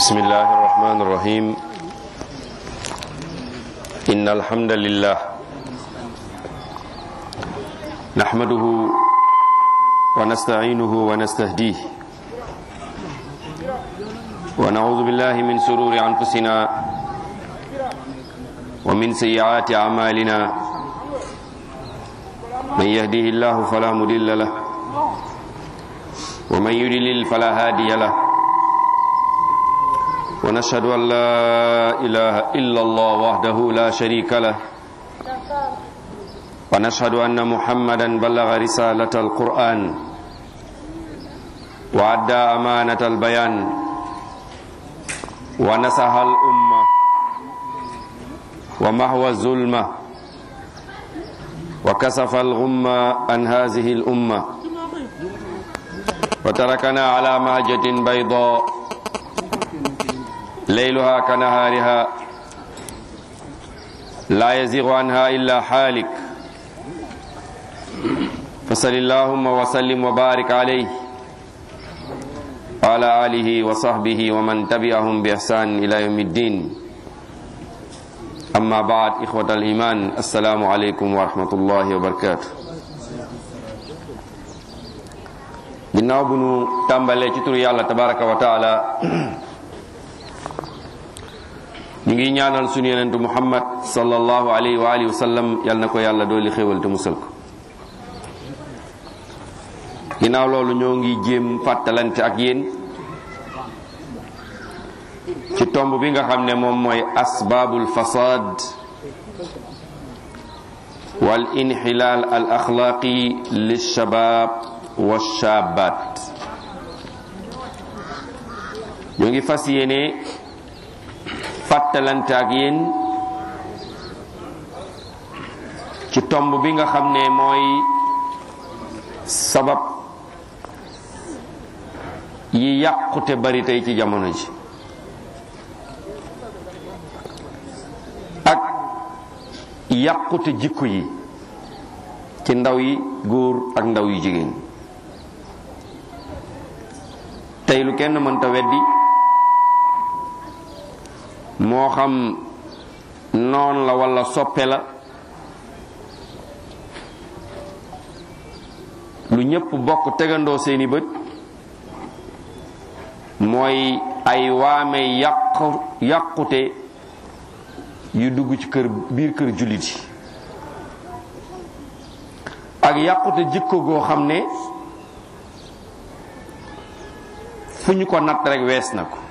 بسم الله الرحمن الرحيم إن الحمد لله نحمده ونستعينه ونستهديه ونعوذ بالله من سرور أنفسنا ومن سيئات أعمالنا من يهده الله فلا مضل له ومن يضلل فلا هادي له ونشهد أن لا إله إلا الله وحده لا شريك له ونشهد أن محمدا بلغ رسالة القرآن وأدى أمانة البيان ونصح الأمة ومحو الظلمة وكسف الغمة عن هذه الأمة وتركنا على مهجة بيضاء ليلها كنهارها لا يزيغ عنها إلا حالك فصل اللهم وسلم وبارك عليه وعلى آله وصحبه ومن تبعهم بإحسان إلى يوم الدين أما بعد إخوة الإيمان السلام عليكم ورحمة الله وبركاته ginnaaw bu nu tàmbalee ci turu yàlla tabaraka wa taala ñu ngi ñaanal sunu yonentu muhammad sallallahu alayhi wa alihi wa sallam yal na ko yàlla dooli xéwal te musal ko ginnaaw loolu ñoo ngi jéem fàttalante ak yéen ci tomb bi nga xam ne moom mooy asbaabul fasad wal inxilaal al axlaaqi lishabaab wa shaabaat ñoo ngi fas yéene fàttalante ak yéen ci tomb bi nga xam ne mooy sabab yi yàqute bari tey ci jamono ji ak yàqute jikko yi ci ndaw yi góor ak ndaw yu jigéen tey lu kenn mënta weddi moo xam noon la walla soppe la lu ñépp bokk tegandoo seeni bët mooy ay waame yàqu yàqute yu dugg ci kër biir kër jullit yi ak yàqute jikko goo xam ne fu ñu ko natt rekk wees na ko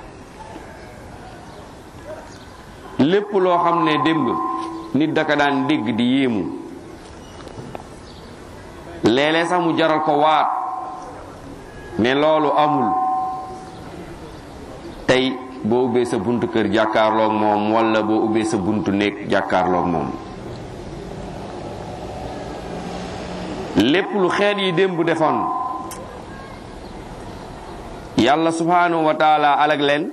lépp loo xam ne démb nit daka daan dégg di yéemu léeg-léeg sax mu jaral ko waat ne loolu amul tey boo ubbee sa buntu kër jàkkaarloog moom walla boo ubbee sa buntu néeg jàkkaarloog moom lépp lu xeet yi démb defoon yàlla subhanahu wa taala alag leen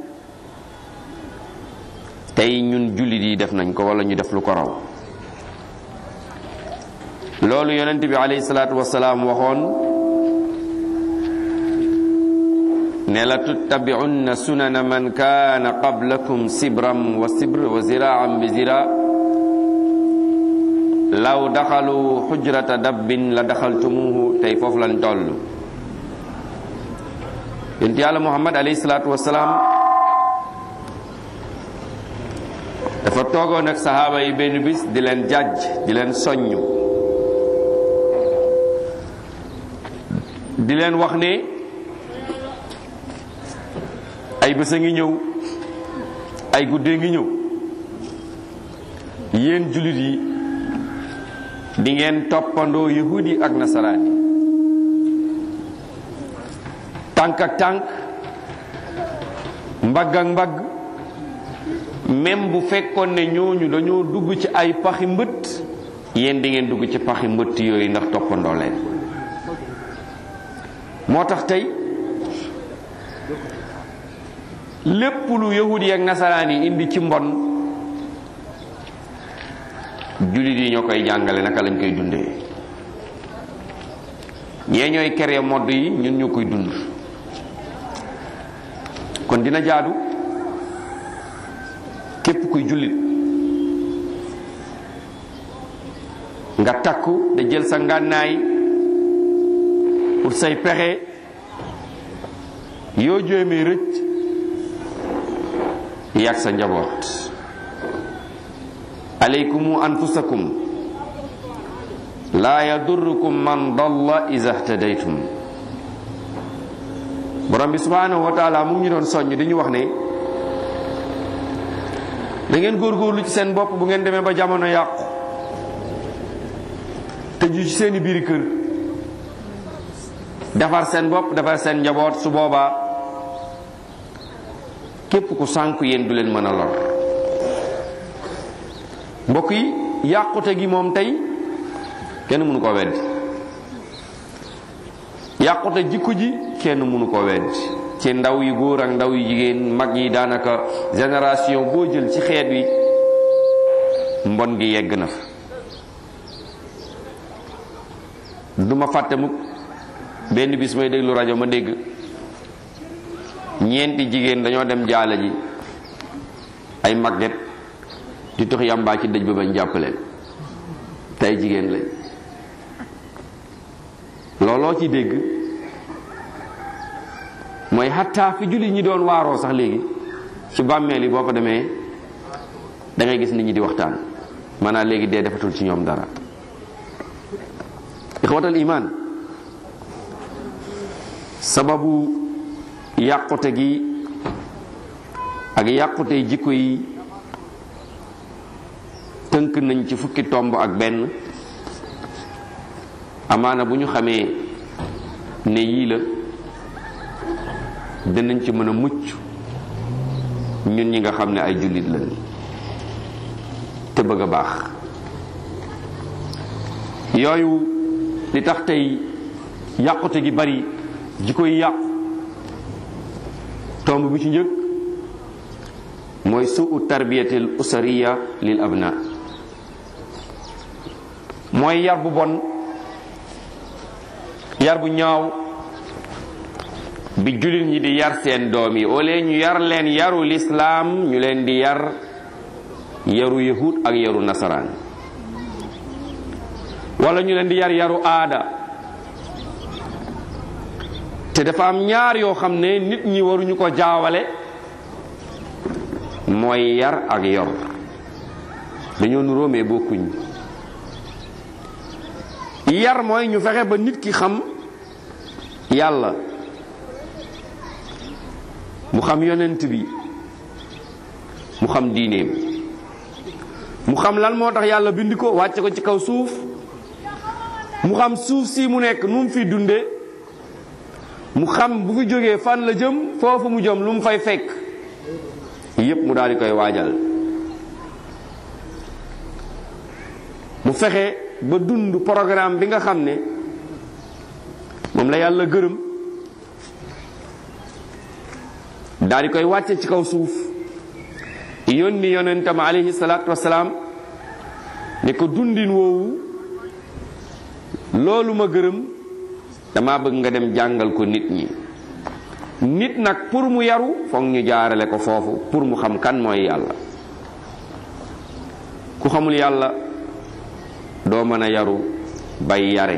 tey ñun jullit yi def nañ ko wala ñu def lu ko raw loolu yonent bi alayhi salaatu wasalaam waxoon ne la tuttabi'unna sunana man kaana qablakum sibram wa sibr wa ziraan bi zira law daxalu xujrata dabbin la daxaltumuhu tey foofu lañ toll yonent yàlla muhammad alayhi salaatu wasalaam dafa toogoon ak saxaaba yi benn bis di leen jàjj di leen soññ di leen wax ne ay bés a ngi ñëw ay guddee ngi ñëw yéen jullit yi di ngeen toppandoo yahudi ak nasaraan yi tànk ak tànk mbagg ak mbagg même bu fekkoon ne ñooñu dañoo dugg ci ay paxi mbëtt yéen di ngeen dugg ci paxi mbëtt yooyu ndax toppandoo leen moo tax tey lépp lu yahudi ak nasaraan yi indi ci mbon jullit yi ñoo koy jàngale naka lañ koy dundee ñee ñooy kere modd yi ñun ñoo koy dund kon dina jaadu képp kuy jullit nga takku da jël sa ngànnaay pour say pexe yoo jéemee rëcc yàgg sa njaboot alaykumu anfusakum laa yadurrukum man dalla iza htadaytum borom bi subhanahu wa taala mu ngi ñu doon soññ dañu wax ne da ngeen góorgóorlu ci seen bopp bu ngeen demee ba jamono yàqu tëju ci seeni biiri kër defar seen bopp defar seen njaboot su boobaa képp ku sànku yéen du leen mën a lor mbokk yi yàqute gi moom tey kenn mënu koo weddi yàqute jikko ji kenn mënu koo weddi ci ndaw yu góor ak ndaw yu jigéen mag yi daanaka génération boo jël ci xeet wi mbon gi yegg na fa duma fàtte mukk benn bis may déglu rajo ma dégg ñeenti jigéen dañoo dem jaale ji ay magget di tox yàmbaa ci dëj ba bañ jàppaleen tey jigéen lañ looloo ci dégg mooy xattaa fi julli ñi doon waaroo sax léegi ci bàmmeel yi boo fa demee da ngay gis nit ñi di waxtaan maanaam léegi dee defatul ci ñoom dara ixwatal iman sababu yàqute gi ak yàqute jikko yi tënk nañ ci fukki tomb ak benn amaana bu ñu xamee ne yii la dinañ ci mën a mucc ñun ñi nga xam ne ay jullit lañ te bëgg a baax yooyu li tax tey yàqute gi bari jikko yi yàqu tomb bi ci njëkk mooy suu tarbiyatil usariya lil abna mooy yar bu bon yar bu ñaaw bi jullit ñi di yar seen doom yi ole ñu yar leen yaru lislaam ñu leen di yar yaru yahud ak yaru nasaraan wala ñu leen di yar yaru aada te dafa am ñaar yoo xam ne nit ñi waruñu ko jaawale mooy yar ak yor dañoo nuróo mais bokkuñ yar mooy ñu fexe ba nit ki xam yàlla mu xam yonent bi mu xam diineem mu xam lan moo tax yàlla bind ko wàcce ko ci kaw suuf mu xam suuf si mu nekk nu mu fi dunde mu xam bu fi jógee fan la jëm foofu mu jëm lu mu fay fekk yépp mu daal di koy waajal mu fexe ba dund programme bi nga xam ne moom la yàlla gërëm daal di koy wàcce ci kaw suuf yónni yonentam alayhi salaatu wasalaam ne ko dundin woowu loolu ma gërëm dama bëgg nga dem jàngal ko nit ñi nit nag pour mu yaru foog ñu jaarale ko foofu pour mu xam kan mooy yàlla ku xamul yàlla doo mën a yaru bay yare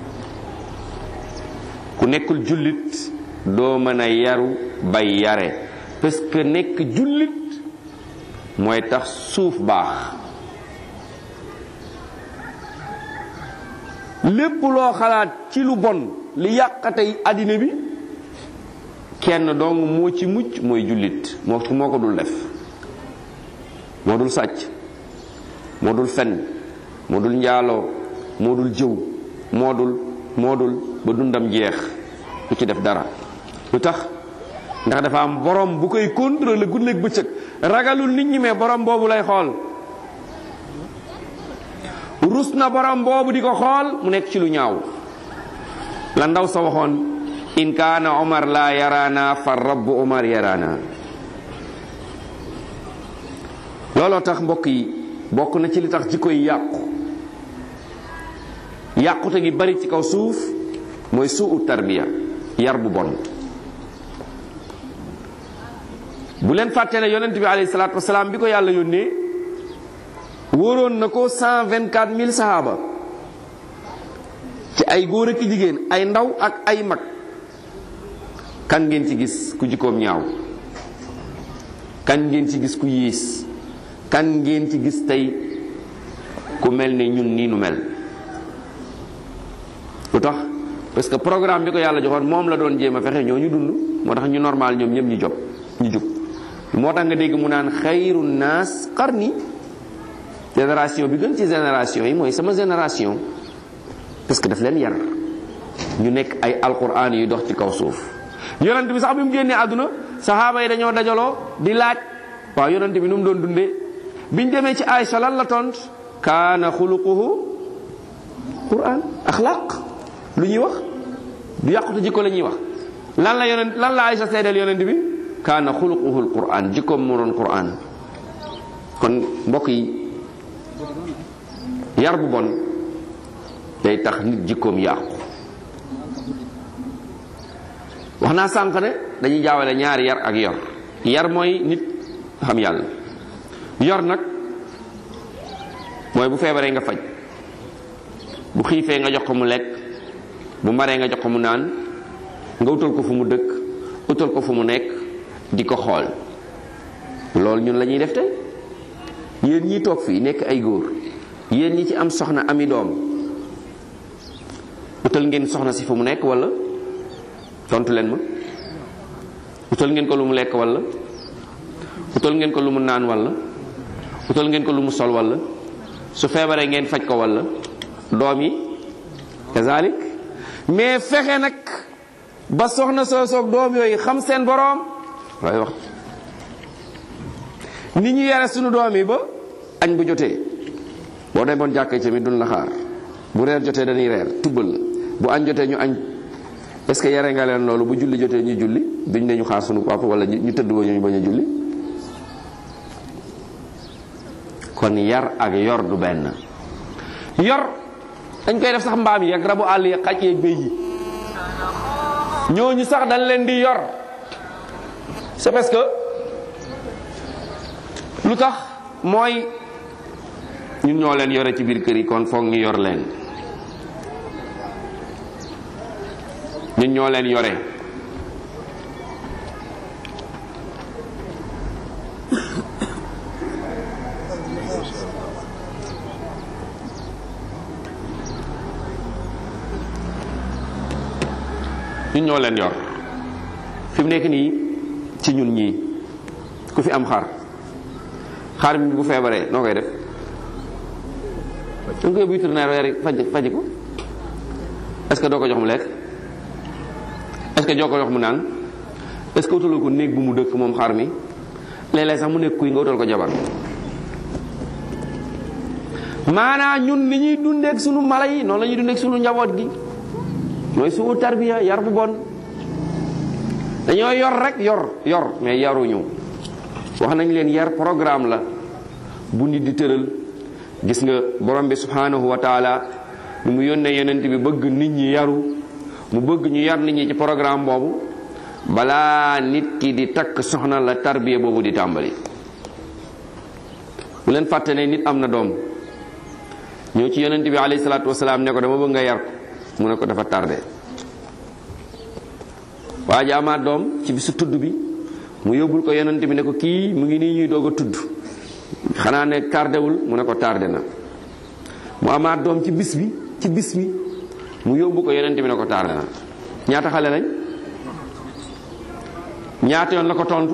ku nekkul jullit doo mën a yaru bay yare parce que nekk jullit mooy tax suuf baax lépp loo xalaat ci lu bon li yàqatey àddina bi kenn dong moo ci mucc mooy jullit moo moo ko dul def moo dul sàcc moo dul fen moo dul njaaloo moo dul jëw moo dul moo dul ba dundam jeex du ci def dara lu tax ndax dafa am borom bu koy contrôler guddeeg bëccëg ragalul nit ñi mais borom boobu lay xool rus na borom boobu di ko xool mu nekk ci lu ñaaw la ndaw sa waxoon in kaana omar la yaraana fa rabbu omar yaraana looloo tax mbokk yi bokk na ci li tax jikko yi yàqu yàqute gi bari ci kaw suuf mooy suu tarbiya yar bu bon bu leen fàtte ne yonent bi alayhi salaatu wasalaam bi ko yàlla yónnee wóoroon na ko cent vingt quatre mille sahaaba ci ay góor ak jigéen ay ndaw ak ay mag kan ngeen ci gis ku jikkoom ñaaw kan ngeen ci gis ku yiis kan ngeen ci gis tey ku mel ne ñun nii nu mel lu tax parce que programme bi ko yàlla joxoon moom la doon jéem a fexe ñoo ñu dund moo tax ñu normal ñoom ñëpp ñu job ñu jub moo tax nga dégg mu naan xayru naas qarni génération bi gën ci génération yi mooy sama génération parce que daf leen yar ñu nekk ay alquran yu dox ci kaw suuf yonent bi sax bi mu génnee àdduna saxaaba yi dañoo dajaloo di laaj waaw yonent bi nu mu doon dundee biñ demee ci Aïcha lan la tont kaana xuluquhu quran axlaq lu ñuy wax du yàqute jikko la ñuy wax lan la yonent lan la Aïcha seedeel yonent bi kaana xuluquhu alquran jikkoom moo doon quran kon mbokk yi yar bu bon day tax nit jikkoom yàqu wax naa sànq ne dañuy jaawale ñaari yar ak yor yar mooy nit xam yàlla yor nag mooy bu feebaree nga faj bu xiifee nga jox ko mu lekk bu maree nga jox ko mu naan nga utal ko fu mu dëkk utal ko fu mu nekk di ko xool loolu ñun la ñuy def tey yéen ñi toog fii nekk ay góor yéen ñi ci am soxna ami doom utal ngeen soxna si fu mu nekk wala tontu leen ma utal ngeen ko lu mu lekk wala utal ngeen ko lu mu naan wala utal ngeen ko lu mu sol wala su feebaree ngeen faj ko wala doom yi kazalik mais fexe nag ba soxna soosoog doom yooyu xam seen boroom waaye wax ni ñu yare sunu doom yi ba añ bu jotee boo demoon jàkkee tamit duñ la xaar bu reer jotee dañuy reer tubbal la bu añ jotee ñu añ est-ce que yare nga leen loolu bu julli jotee ñu julli duñ ne ñu xaar sunu papa wala ñu tëdd ba ñu bañ a julli kon yar ak yor du benn yor dañ koy def sax mbaam yi ak rabu àll yi xaj yeeg béy yi ñooñu sax dañ leen di yor c'est parce que lu tax mooy ñun ñoo leen yore ci biir kër yi kon foog ñu yor leen ñun ñoo leen yore ñun ñoo leen yor fi mu nekk nii ci ñun ñii ku fi am xar xar mi bu feebaree noo koy def da nga koy yóbbu vétérinaire weer faj faji ko est-ce que doo ko jox mu lekk est-ce que joo ko jox mu naan est-ce que utaloo ko néeg bu mu dëkk moom xar mi léeg-léeg sax mu nekk kuy nga utal ko jabar maanaa ñun ni ñuy dundeek sunu mala yi noonu la ñuy dundeek sunu njaboot gi mooy sunu tarbiya yar bu bon dañoo yor rek yor yor mais yaruñu wax nañ leen yar programme la bu nit di tëral gis nga borom bi subhanahu wa taala ni mu yónnee yonent bi bëgg nit ñi yaru mu bëgg ñu yar nit ñi ci programme boobu balaa nit ki di takk soxna la tarbiya boobu di tàmbali bu leen fàtte ne nit am na doom ñëw ci yonent bi alayhi salaatu wasalaam ne ko dama bëgg nga yar ko mu ne ko dafa tardé waa ji amaat doom ci bisu tudd bi mu yóbbul ko yonent bi ne ko kii mu ngi nii ñuy doog a tudd xanaa ne tardewul mu ne ko tardé na mu amaat doom ci bis bi ci bis bi mu yóbbu ko yonent bi ne ko tardé na ñaata xale lañ ñaata yoon la ko tontu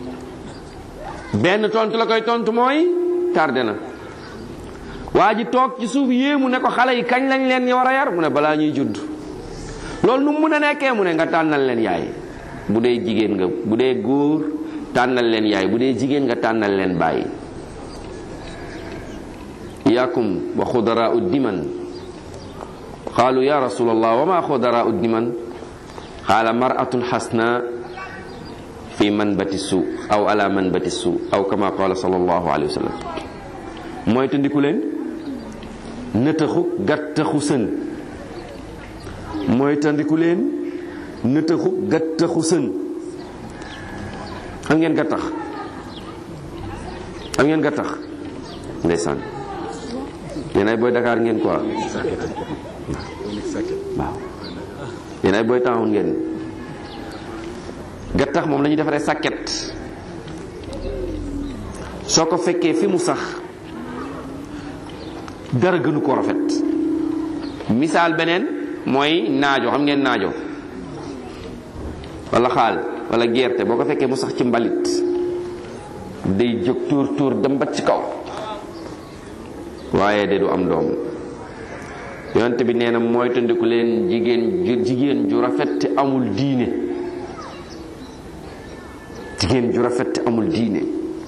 benn tontu la koy tontu mooy tardé na waa ji toog ci suuf yéemu ne ko xale yi kañ lañ leen war a yar mu ne balaa ñuy judd loolu nu mu mën a nekkee mu ne nga tànnal leen yaay bu dee jigéen nga bu dee góor tànnal leen yaay bu dee jigéen nga tànnal leen bàyyi iyakum wa xudaraa uddiman qaalu ya rasulallah wa ma xudaraa uddiman qaala maratun xasna fi manbati suu aw ala manbati suu aw kama qaala sallallahu alayhi wa sallam mooy tandiku leen nëtëxu gàttaxu sën mooy tandiku leen nëtëxu gàttaxu sën xam ngeen gattax xam ngeen gattax ndeysaan yéen ay booy Dakar ngeen quoi waaw yéen ay booy taxawoon ngeen gattax moom la ñuy defaree sàkket soo ko fekkee fi mu sax dara gënu ko rafet misaal beneen mooy naajo xam ngeen naajo wala xaal wala gerte boo ko fekkee mu sax ci mbalit day jóg tuur tuur dem ba ci kaw waaye de du am doom yonent bi nee na mooy tandiku leen jigéen ju jigéen ju rafet te amul diine jigéen ju rafet te amul diine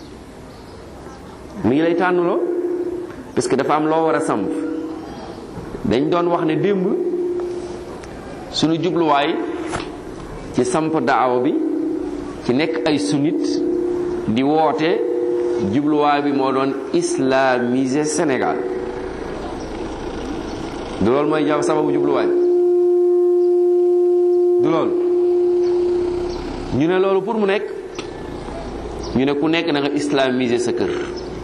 mi ngi lay tànnuloo parce que dafa am loo war a samp dañ doon wax ne démb suñu jubluwaay ci samp daawa bi ci nekk ay sunnit di woote jubluwaay bi moo doon islamiser Sénégal du loolu mooy jaw sababu jubluwaay du loolu ñu ne loolu pour mu nekk ñu ne ku nekk na nga islamiser sa kër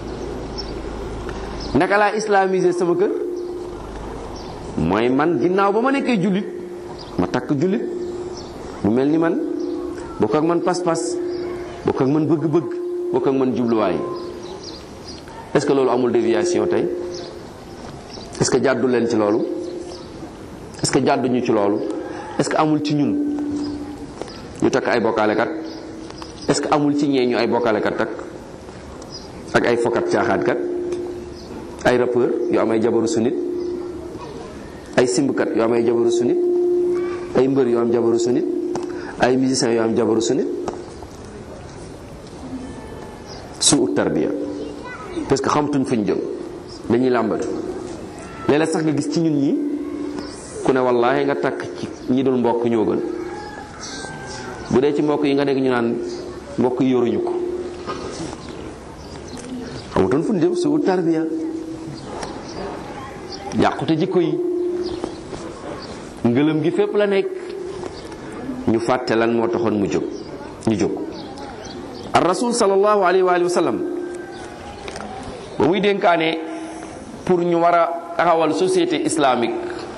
naka laa islamiser sama kër mooy man ginnaaw ba ma nekkee jullit ma takk jullit mu mel ni man bokk ak man pas-pas bokk ak man bëgg-bëgg bokk ak man jubluwaay est-ce que loolu amul déviation tey est-ce que jàddu leen ci loolu est-ce que jàdduñu ci loolu est-ce que amul ci ñun ñu takk ay bokkaalekat est-ce que amul ci ñee ñu ay bokkaalekat takk ak ay fokat caaxaatkat ay rappeur yu am ay jabaru sunit ay simbkat yu am ay jabaru sunit ay mbër yu am jabaru sunit ay musiciens yu am jabaru sunit suu tarbiya parce que xamtuñ fuñ jëm dañuy làmbatu léeg-léeg sax nga gis ci ñun ñi ku ne wallaahi nga takk ci ñi dul mbokk ñoo gën bu dee ci mbokk yi nga dégg ñu naan mbokk yi yoruñu ko xamatuñ fuñ jëm suu tarbiya yàqute jikko yi ngëlëm gi fépp la nekk ñu fàtte lan moo taxoon mu jóg ñu jóg ar rasul sallallahu alayhi wa alihi wa sallam ba muy dénkaane pour ñu war a taxawal société islamique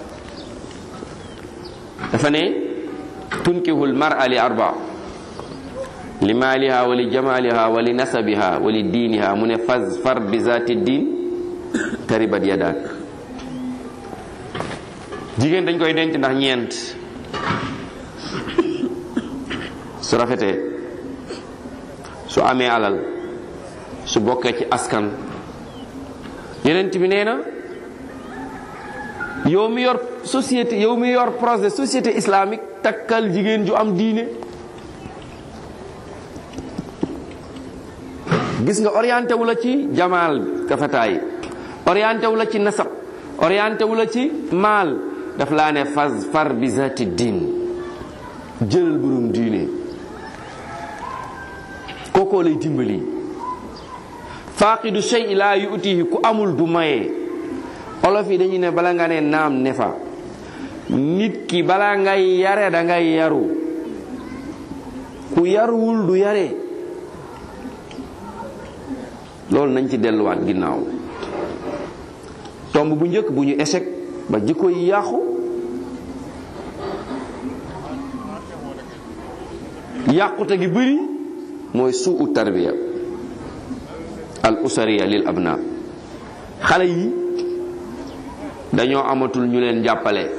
dafa ne tunkihul mar'a li arba li maaliha wa li jamaliha wa li nasabiha wa li diiniha mu ne faz far bi zaati diin taribat yadak jigéen dañ koy denc ndax ñeent su rafetee su amee alal su bokkee ci askan yeneen bi nee na yow mi yor société yow mi yor projet société islamique takkal jigéen ju am diine gis nga orienté wu la ci jamaal kafataay orienté wu la ci nasab orienté wu la ci maal daf laa ne fas far bi zati diin jëlal borom diine kookoo lay dimbali faaqidu shay laa yuutihi ku amul du maye olof yi dañuy ne bala nga ne naam ne fa nit ki bala ngay yare da ngay yaru ku yaruwul du yare loolu nañ ci delluwaat ginnaaw tomb bu njëkk bu ñu échec ba jikko yi yàqu yàqute gi bëri mooy suu tarbiya al usariya lil abna xale yi dañoo amatul ñu leen jàppale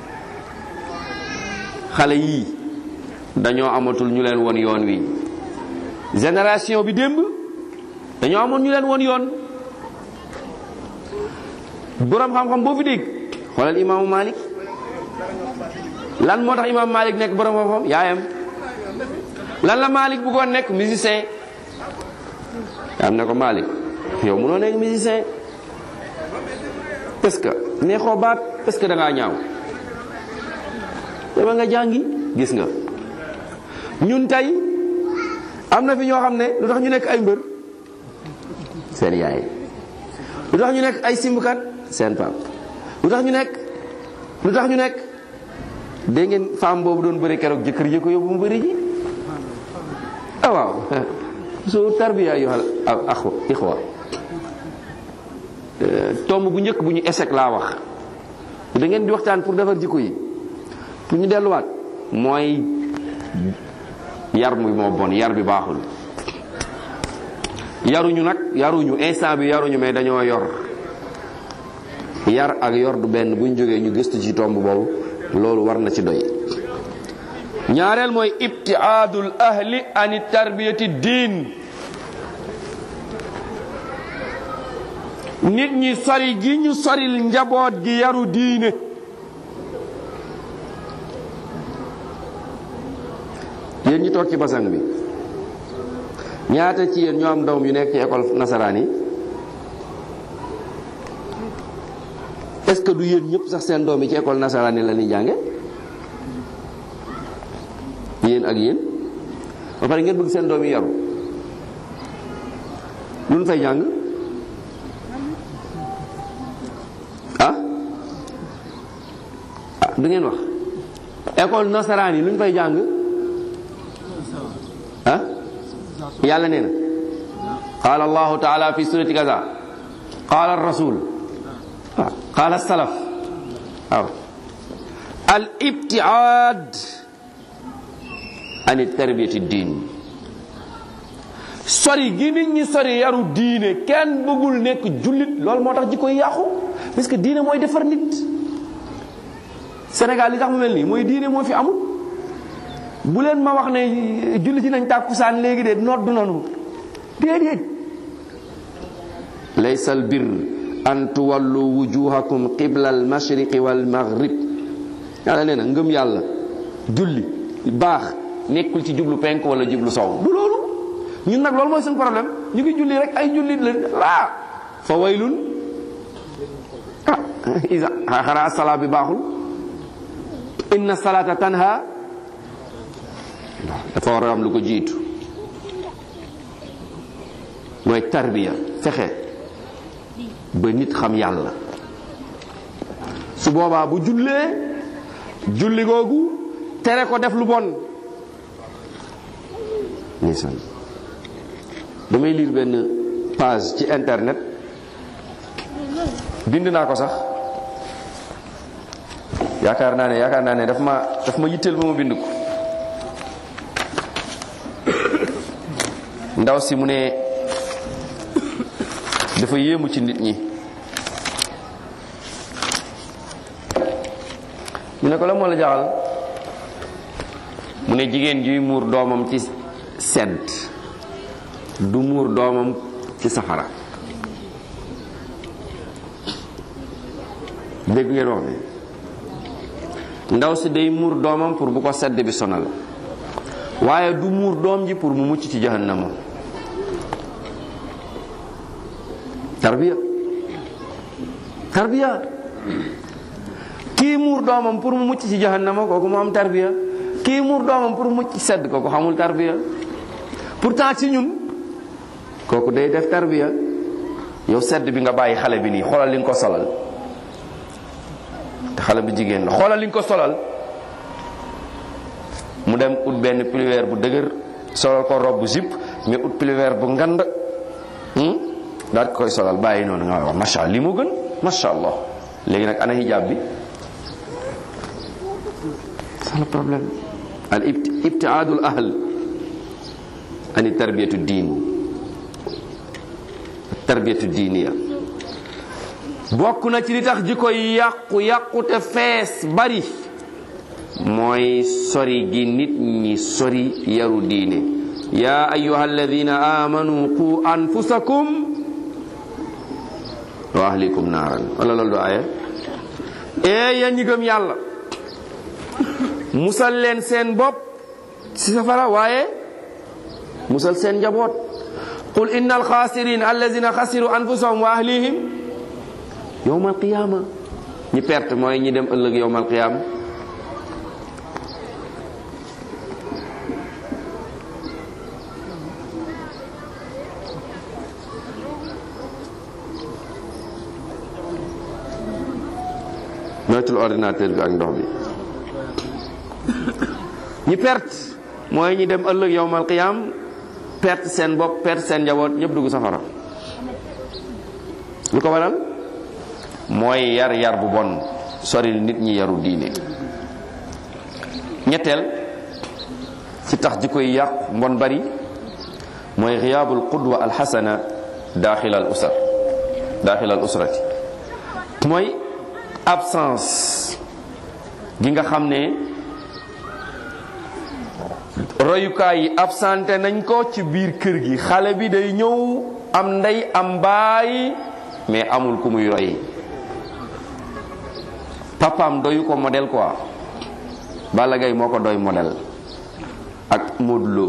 xale yi dañoo amatul ñu leen won yoon wi génération bi démb dañoo amoon ñu leen won yoon boroom xam-xam boo fi dégg xoolal imaamu Malik lan moo tax imaamu Malik nekk boroom xam-xam yaayam lan la Malik bëggoon nekk musicien am na ko Malik yow mënoo nekk musicien parce que neexoo baat parce que da ngaa ñaaw dama nga jàngi gis nga ñun tey am na fi ñoo xam ne lu tax ñu nekk ay mbër seen yaay lu tax ñu nekk ay simbukat seen pap lu tax ñu nekk lu tax ñu nekk dégg ngeen femme boobu doon bëri keroog jëkkër ji ko yóbbu mu bëri ji ah waaw su tarbiya ayyuhal axwa ixwa tomb bu njëkk bu ñu échec laa wax da ngeen di waxtaan pour defar jikko yi pour ñu delluwaat mooy yar muy moo bon yar bi baaxul yaruñu nag yaruñu instant bi yaruñu mais dañoo yor yar ak yor du benn buñ jógee ñu gëstu ci tomb boobu loolu war na ci doy ñaareel mooy ibtiaadul ahli ani tarbiyati diin nit ñi sori gi ñu soril njaboot gi yaru diine yéen ñi toog ci basang bi ñaata ci yéen ñoo am doom yu nekk ci école nasaraan yi est-ce que du yéen ñëpp sax seen doom yi ci école nasaraan yi la ñuy jànge yéen ak yéen ba pare ngeen bëgg seen doom yi yaru lu ñu fay jàng ah ah du ngeen wax école nasaraan yi lu ñu fay jàng ah yàlla nee na qaala allahu taala fi surati kaza qaala rasul waaw qaala salaf waaw al ibtiaad an tarbiyati diin sori gi nit ñi sori yaru diine kenn bëggul nekk jullit loolu moo tax jikko yi yàqu parce que diine mooy defar nit Sénégal li tax mu mel nii mooy diine moo fi amul bu leen ma wax ne jullit yi nañ tàkkusaan léegi de noddu nanu déedéet laysa al bir an tuwallu wujuhakum qibla al mashriqi wal maghrib yàlla nee na ngëm yàlla julli baax nekkul ci jublu penk wala jublu sow du loolu ñun nag loolu mooy suñu problème ñu ngi julli rek ay jullit la laa fa waylun ah isa xanaa salaa bi baaxul inna salata tanha dafa war a am lu ko jiitu mooy tarbiya fexe ba nit xam yàlla su boobaa bu jullee julli googu tere ko def lu bon ndeysaan damay lire benn page ci internet bind naa ko sax yaakaar naa ne yaakaar naa ne daf ma daf ma yitteel ba ma bind ko ndaw si mu ne dafa yéemu ci nit ñi mu ne ko la moo la jaxal mu ne jigéen juy muur doomam ci sedd du muur doomam ci safara dégg ngeen wax ne ndaw si day muur doomam pour bu ko sedd bi sonal waaye du muur doom ji pour mu mucc ci jahannama tarbiya tarbiya kii muur doomam pour mu mucc ci jahannama kooku mu am tarbiya kii muur doomam pour mu mucc ci sedd kooku xamul tarbiya pourtant ci ñun kooku day def tarbiya yow sedd bi nga bàyyi xale bi nii xoolal li nga ko solal te xale bi jigéen la xoolal li nga ko solal mu dem ut benn pulweer bu dëgër solal ko robe bu zip mais ut pulweer bu ngand daal koy solal bàyyi noonu nga wax macha allah li moo gën macha allah léegi nag ana hijab bi c'est le problème al ibtiaadul ahl ani tarbiyatu diin tarbiyatu diiniya bokk na ci li tax ji koy yàqu yàqu te fees bari mooy sori gi nit ñi sori yaru diine yaa ayuha alladina amanu qu anfusakum wa ahlikum naaran wala loolu du aaya ee yéen ñi gëm yàlla musal leen seen bopp ci safara waaye musal seen njaboot qul inna alxaasirin alladina xasiru anfusahum wa ahlihim yowma alqiyama ñi perte mooy ñi dem ëllëg yowma alqiyama moytul ordinateur bi ak ndox bi ñi perte mooy ñi dem ëllëg yowmal qiyam perte seen bopp perte seen njaboot ñëpp dugg safara lu ko waral mooy yar yar bu bon soril nit ñi yaru diine ñetteel ci tax ji koy yàq mbon bari mooy xiyaabul qudwa alxasana daaxil al usar daaxil al usrati mooy absence gi nga xam ne royukaay yi absenté nañ ko ci biir kër gi xale bi day ñëw am ndey am baay mais amul ku muy roy papaam doyu ko modèle quoi Balla Gaye moo ko doy modèle ak Modou Lo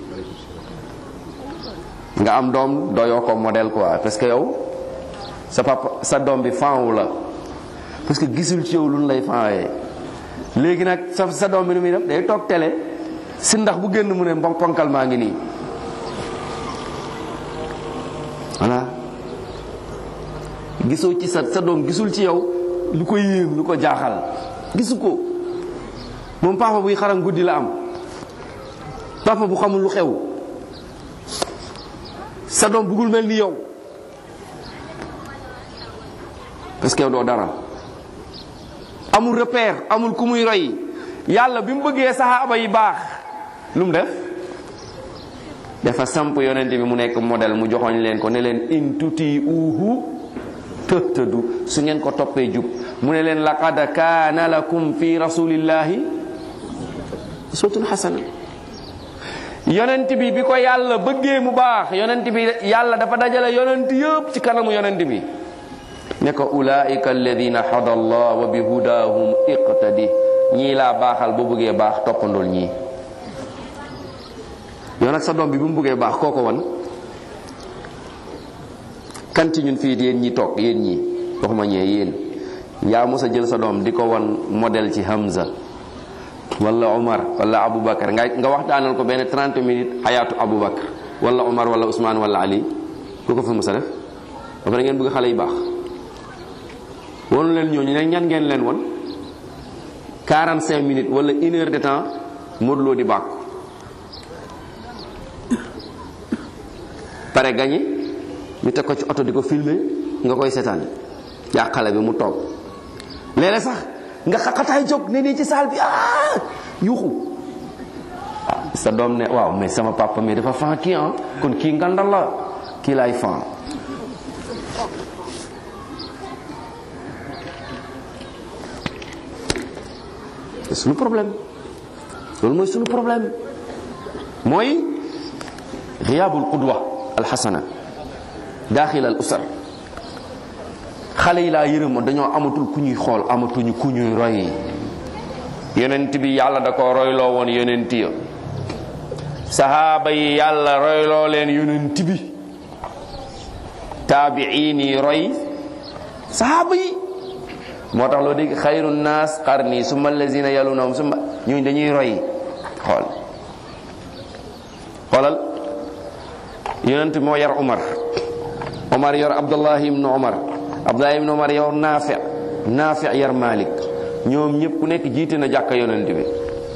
nga am doom doyoo ko modèle quoi parce que yow sa papa sa doom bi faawu la parce que gisul ci yow lu lay faawee léegi nag sa sa doom bi nu muy def day toog télé si ndax bu génn mu ne mbon ponkal maa ngi nii voilà gisoo ci sa sa doom gisul ci yow lu ko yéem lu ko jaaxal gisu ko moom papa buy xaram guddi la am papa bu xamul lu xew sa doom bëggul mel ni yow parce que yow doo dara amul repère amul ku muy roy yàlla bi mu bëggee saxaaba yi baax lu mu def dafa samp yonent bi mu nekk modèle mu joxoñ leen ko ne leen in tuti uhu tëhtëdu su ngeen ko toppee jub mu ne leen laqad kaana lakum fi rasulillahi uswatun hasana yonent bi bi ko yàlla bëggee mu baax yonent bi yàlla dafa dajale yonent yëpp ci kanamu yonent bi ne ko ulaika alladina hada allah wa bi hudahum iqtadi ñii laa baaxal boo bëggee baax toppandool ñii yow nag sa doom bi bu mu bëggee baax kooko wan kan ci ñun fii yéen ñi toog yéen ñi waxuma ñee yéen yaa mos a jël sa doom di ko wan modèle ci Hamza wala Omar wala Aboubacar nga nga waxtaanal ko benn 30 minutes xayaatu Aboubacar wala Omar wala Ousmane wala Ali ku ko fa mos a def ba pare ngeen bëgg xale yu baax wonu leen ñooñu ne ñan ngeen leen won 45 minutes wala une heure de temps Modou Lo di bàkku pare gañe ñu teg ko ci oto di ko filmer nga koy seetaan yaa xale bi mu toog léeg-léeg sax nga xaqataay jóg ne nii ci saal bi ah yuuxu ah sa doom ne waaw mais sama papa mais dafa fan kii ah kon kii ngandal la kii laay fan c'est suñu problème loolu mooy suñu problème mooy xiyaabul qudwa alxasana daaxil al usar xale yi laa yërëm dañoo amatul ku ñuy xool amatuñu ku ñuy roy yonent bi yàlla da ko royloo woon yonent ya sahaaba yi yàlla royloo leen yonent bi taabiin yi roy sahaaba yi moo tax loo dégg xayru naas qarni summa allazina yalunahum summa ñooñu dañuy roy xool xoolal yonent moo yar Umar Umar yor Abdullahi ibnu Umar Abdullahi ibnu Umar yor Naafi Naafi yar Malik ñoom ñëpp ku nekk jiite na jàkka yonent bi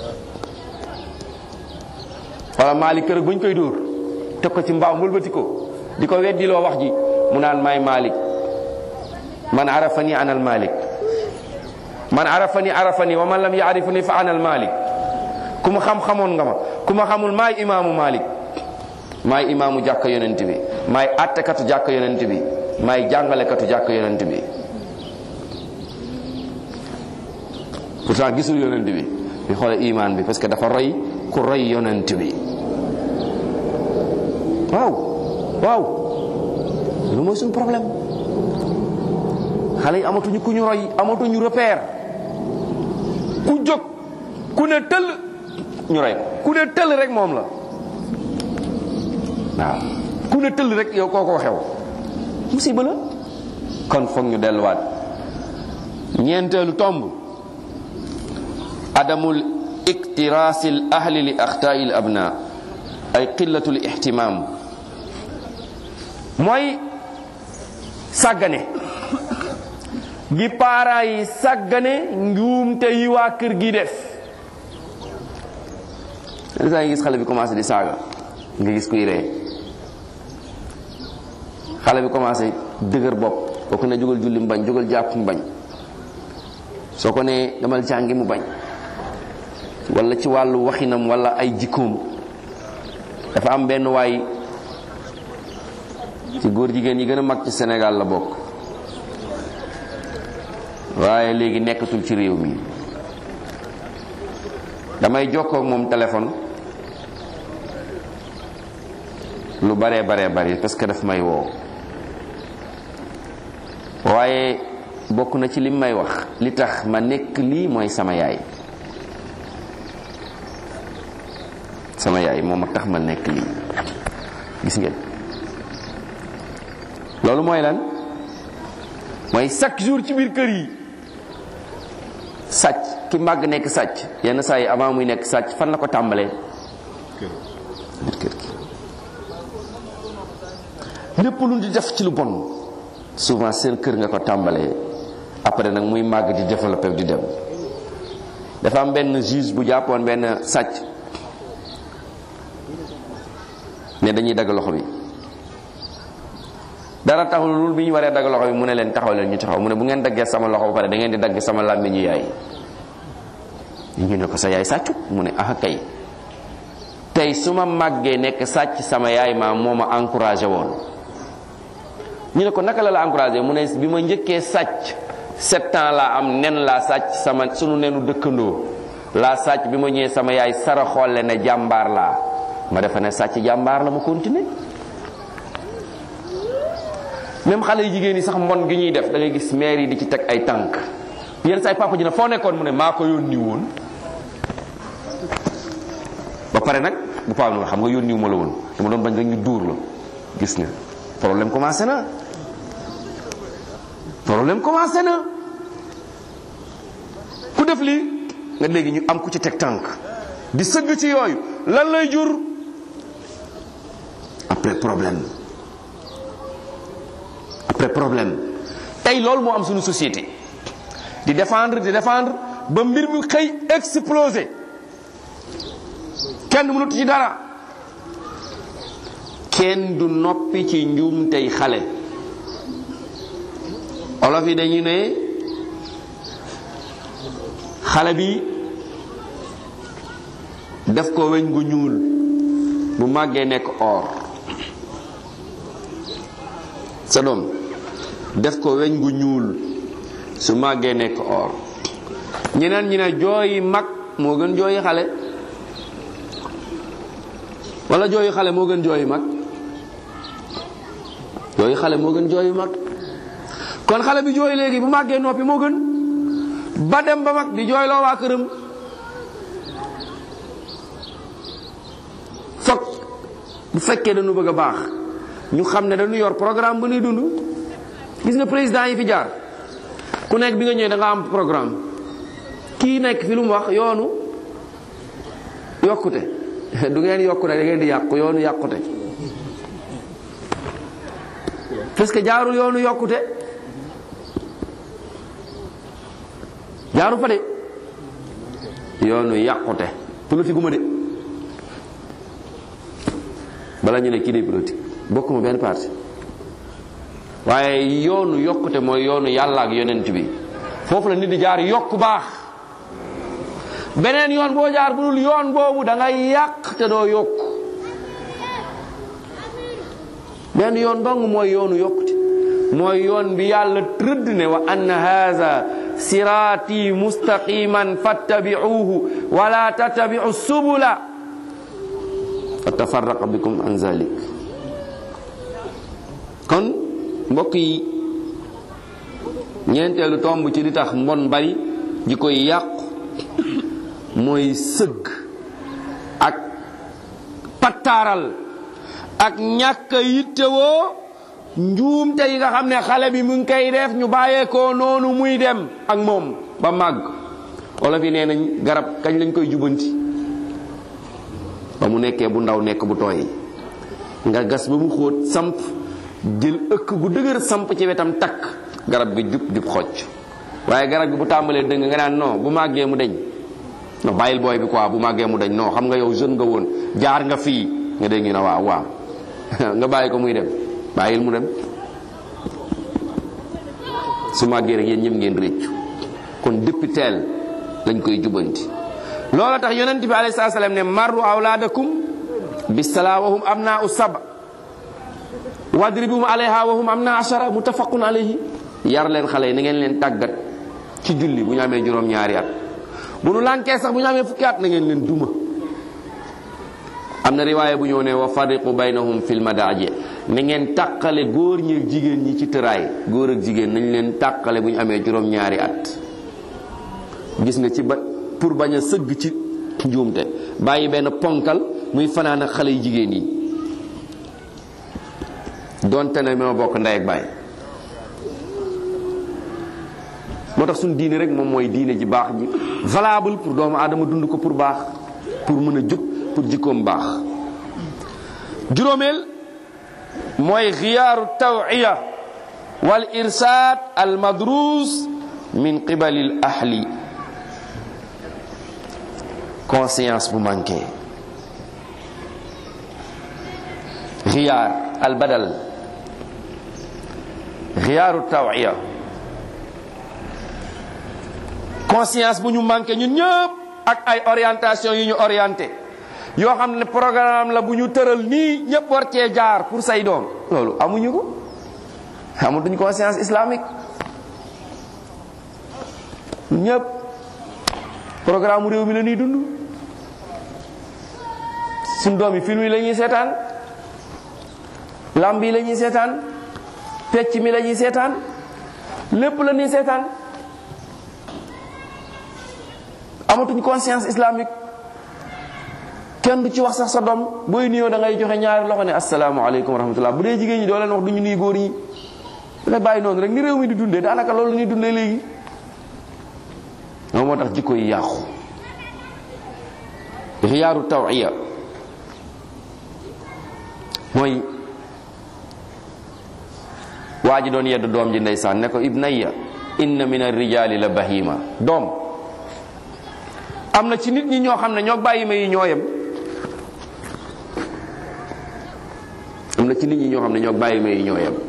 wala Malik kër bu ñu koy dóor teg ko ci mbaaw mbëlbati ko di ko weddiloo wax ji mu naan maay Malik man arafani anal Malik man arafani arafani wa man lam yaarifuni fa anal Malik ku ma xam xamoon nga ma ku ma xamul maay imaamu Malik maay imaamu jàkka yonent bi maay attekatu jàkka yonent bi maay jàngalekatu jàkka yonent bi pourtant gisul yonent bi bi xoole imaan bi parce que dafa roy ku roy yonent bi waaw waaw lu mooy suñu problème xale yi amatuñu ku ñu roy amatuñu repère ku jóg ku ne tëll ñu roy ku ne tëll rek moom la waaw ku ne tëll rek yow kooko xew musiba la kon foog ñu delluwaat ñeenteelu tomb adamul iktirasil ahli li axtaai l abna ay qillatul ihtimam mooy sàggane gi paara yi sàggane njuumte yi waa kër gi def saa yi gis xale bi commencé di saaga nga gis kuy ree xale bi commencé dëgër bopp boo ko ne jógal julli mu bañ jógal jàpp mu bañ soo ko nee demal jàngi mu bañ wala ci wàllu waxinam wala ay jikkoom dafa am benn waay ci góor jigéen yi gën a mag ci Sénégal la bokk waaye léegi nekkatul ci réew mi damay jokkoo ak moom téléphone lu baree baree bari parce que daf may woo waaye bokk na ci lim may wax li tax ma nekk lii mooy sama yaay sama yaay moom a tax ma nekk lii gis ngeen loolu mooy lan mooy chaque jour ci biir kër yi sàcc ki màgg nekk sàcc yenn saa yi avant muy nekk sàcc fan la ko tàmbalee biir kër gi lépp lu di def ci lu bon souvent seen kër nga ko tàmbalee après nag muy màgg di développé di dem dafa am benn juge bu jàppoon benn sàcc ne dañuy dagg loxo bi dara taxul loolu bi ñu waree dagg loxo bi mu ne leen taxaw leen ñu taxaw mu ne bu ngeen daggee sama loxo ba pare da ngeen di dagg sama làmmiñu yaay ñu ne ko sa yaay sàccut mu ne ah kay tey su ma màggee nekk sàcc sama yaay ma moo ma encouragé woon ñu ne ko naka la la encouragé mu ne bi ma njëkkee sàcc sept ans laa am nen laa sàcc sama sunu nenu dëkkandoo laa sàcc bi ma ñëwee sama yaay sara xolle ne jàmbaar laa ma defa ne sàcc jàmbaar la ma continuer même xale yu jigéen yi sax mbon gi ñuy def da ngay gis maire yi di ci teg ay tànk yenn saa yi papa ji ne foo nekkoon mu ne maa ko yónni woon ba pare nag bu paa noonu xam nga yónniwu ma la woon dama doon bañ rek ñu dóor la gis nga problème commencé na problème commencé na ku def lii nga léegi ñu am ku ci teg tànk di sëgg ci yooyu lan lay jur après problème après problème tey loolu moo am suñu société di défendre di défendre ba mbir mi xëy exploser kenn mënut ci dara kenn du noppi ci njuum tey xale olof yi dañuy ne xale bi def ko weñ gu ñuul bu màggee nekk or sa doom def ko weñ gu ñuul su màggee nekk or ñeneen ñi ne jooyi mag moo gën jooyi xale wala jooyu xale moo gën jooyu mag jooyu xale moo gën jooyu mag kon xale bi jooy léegi bu màggee noppi moo gën ba dem ba mag di jooyloo waa këram fokk bu fekkee dañu bëgg a baax ñu xam ne dañu yor programme bu ñuy dund gis nga président yi fi jaar ku nekk bi nga ñëwee da nga am programme kii nekk fi lu mu wax yoonu yokkute du ngeen yokku rek da ngeen di yàqu yoonu yàqute parce que jaarul yoonu yokkute jaaru fa de yoonu yàqute politique gu ma de bala ñu ne kii day politique bokkuma benn parti waaye yoonu yokkute mooy yoonu yàlla ak yonent bi foofu la nit di jaar yokk baax beneen yoon boo jaar bu dul yoon boobu da ngay yàq te doo yokk benn yoon dong mooy yoonu yokkute mooy yoon bi yàlla tëdd ne wa anna haza siraati mustaqiman fattabi'uhu wala tattabi'u subula fatafarraqa bikum an zalik kon mbokk yi ñeenteelu tomb ci li tax mbon bari ji koy yàqu mooy sëgg ak pattaaral ak ñàkk a yittewoo njuumte yi nga xam ne xale bi mu ngi koy def ñu bàyyeekoo noonu muy dem ak moom ba màgg wala fi nee nañ garab kañ lañ koy jubanti ba mu nekkee bu ndaw nekk bu tooy nga gas ba mu xóot samp jël ëkk gu dëgër samp ci wetam takk garab gi jub jub xocc waaye garab gi bu tàmbalee dëng nga naan non bu màggee mu deñ non bàyyil booy bi quoi bu màggee mu deñ non xam nga yow jeune nga woon jaar nga fii nga dégg ñu ne waaw waaw nga bàyyi ko muy dem bàyyil mu dem su màggee rek yéen ñëpp ngeen réccu kon depuis teel lañ koy jubanti loolu tax yonent bi alayhi salaam ne marru awlaadakum bisalaa wahum am naa u saba wadribum alayha wahum am naa ashara muttafaqun alayhi yar leen xale yi na ngeen leen tàggat ci julli bu ñu amee juróom-ñaari at bu nu lànkee sax bu ñu amee fukki at na ngeen leen duma am na riwaaya bu ñëw ne wa fariqu baynahum fil madaaji na ngeen tàqale góor ñi ak jigéen ñi ci tëraay góor ak jigéen nañ leen tàqale bu ñu amee juróom-ñaari at gis nga ci ba pour bañ a sëgg ci njuumte bàyyi benn ponkal muy fanaan ak xale yu jigéen yi donte ne ma bokk ndey ak baay moo tax suñu diine rek moom mooy diine ji baax ji valable pour doomu aadama dund ko pour baax pour mën a jub pour jikkoom baax juróomeel mooy xiyaaru tawiya wal irsaad al madrus min qibali al ahli conscience bu manqué xiyaar al badal xiyaaru tawiya conscience bu ñu manqué ñun ñëpp ak ay orientation yu ñu orienté yoo xam ne programme la bu ñu tëral nii ñëpp war cee jaar pour say doom loolu amuñu ko amatuñ conscience islamique ñëpp programme mu réew mi la ñuy dund suñ doom yi film yi la ñuy seetaan lamb yi la ñuy seetaan pecc mi la ñuy seetaan lépp la ñuy seetaan amatuñ conscience islamique kenn du ci wax sax sa doom booy nuyoo da ngay joxe ñaari loxo ne asalaamaaleykum wa rahmatullah bu dee jigéen ñi doo leen wax du ñu nuyu góor ñi da bàyyi noonu rek ni réew mi di dundee daanaka loolu la ñuy dundee léegi moom moo tax jikko yi yàqu xiyaaru tawiya mooy waa ji doon yedd doom ji ndeysaan ne ko ibnayya inna min arrijali la bahima doom am na ci nit ñi ñoo xam ne ñoo bàyyi ma yi ñoo yem am na ci nit ñi ñoo xam ne ñoo bàyyi ma yi ñoo yem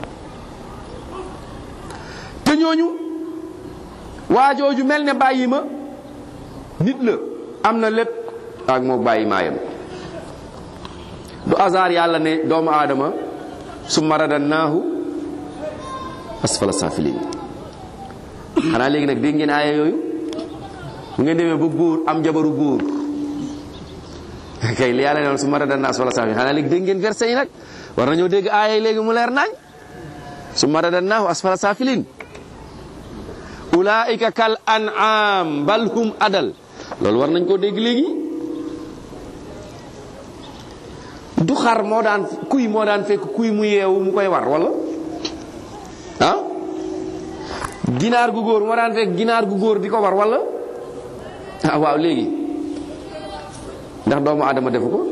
te ñooñu waajooju mel ne bàyyi ma nit la am na lépp ak moo bàyyi maa yem du hasard yàlla ne doomu aadama summa radannaahu asfala safilin xanaa léegi nag dégg ngeen aaya yooyu bu ngeen demee ba góor am jabaru góor kay li yàlla ne woon summa radannaahu asfala safilin xanaa léegi dégg ngeen verset yi nag war nañoo dégg aaya yi léegi mu leer nañ summa radannaahu asfala safilin ulaika kal an'am bal hum adal loolu war nañ koo dégg léegi du xar moo daan kuy moo daan fekk kuy mu yeewu mu koy war wala ah ginaar gu góor moo daan fekk ginaar gu góor di ko war wala ah waaw léegi ndax doomu aadama defu ko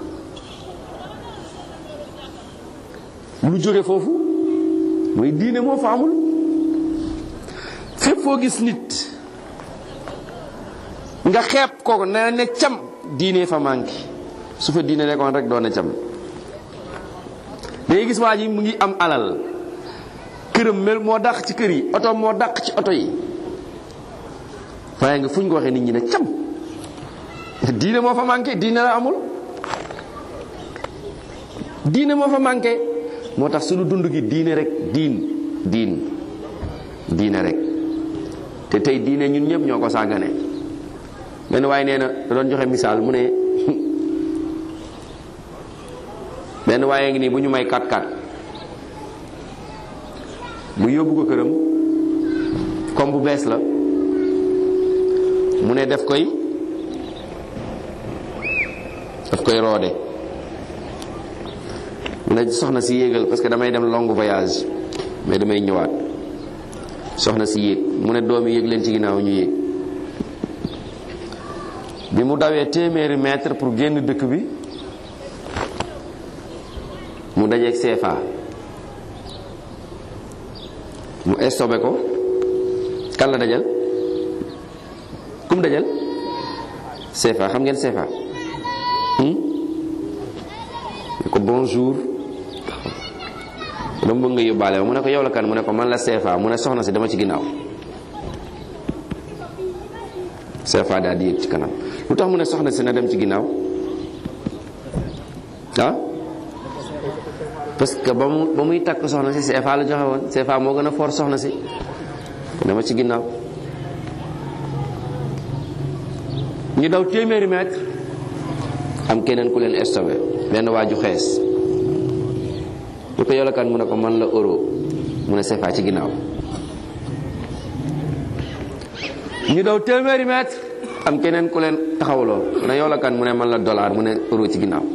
lu jóge foofu mooy diine moo fa amul fépp foo gis nit nga xeeb ko ne ne cam diine fa manqué su fa diine nekkoon rek doon na cam day gis waa ji mu ngi am alal këram mel moo dàq ci kër yi oto moo dàq ci oto yi waaye nga fu ñu ko waxee nit ñi ne cam diine moo fa manqué diine la amul diine moo fa manqué moo tax suñu dund gi diine rek diin diin diine rek te tey diine ñun ñëpp ñoo ko sàggane benn waaye nee na da doon joxe misaal mu ne benn waaye ngi nii bu ñu may kat kat mu yóbbu ko këram comme bu bees la mu ne def koy daf koy roode mu ne soxna si yéegal parce que damay dem long voyage mais damay ñëwaat soxna si yéeg mu ne doom yi yéeg leen ci ginnaaw ñu yéeg bi mu dawee téeméeri mètre pour génn dëkk bi mu dajeeg CFA mu estobé ko kan la dajal kum dajal CFA xam ngeen CFA ko bonjour dama bëgg nga yóbbaale ma mu ne ko yow la kan mu ne ko man la CFA mu ne soxna si dama ci ginnaaw CFA daal di yéeg ci kanam lu tax mu ne soxna si na dem ci ginnaaw ah parce que ba mu ba muy takk soxna si CFA la joxe woon CFA moo gën a fort soxna si dama ci ginnaaw ñu daw téeméeri mètre am keneen ku leen stoppé benn waaju xees ñu ko yow la kan mu ne ko man la euro mu ne CFA ci ginnaaw ñu daw téeméeri mètre am keneen ku leen taxawloo mu ne yow la kan mu ne man la dollar mu ne euro ci ginnaaw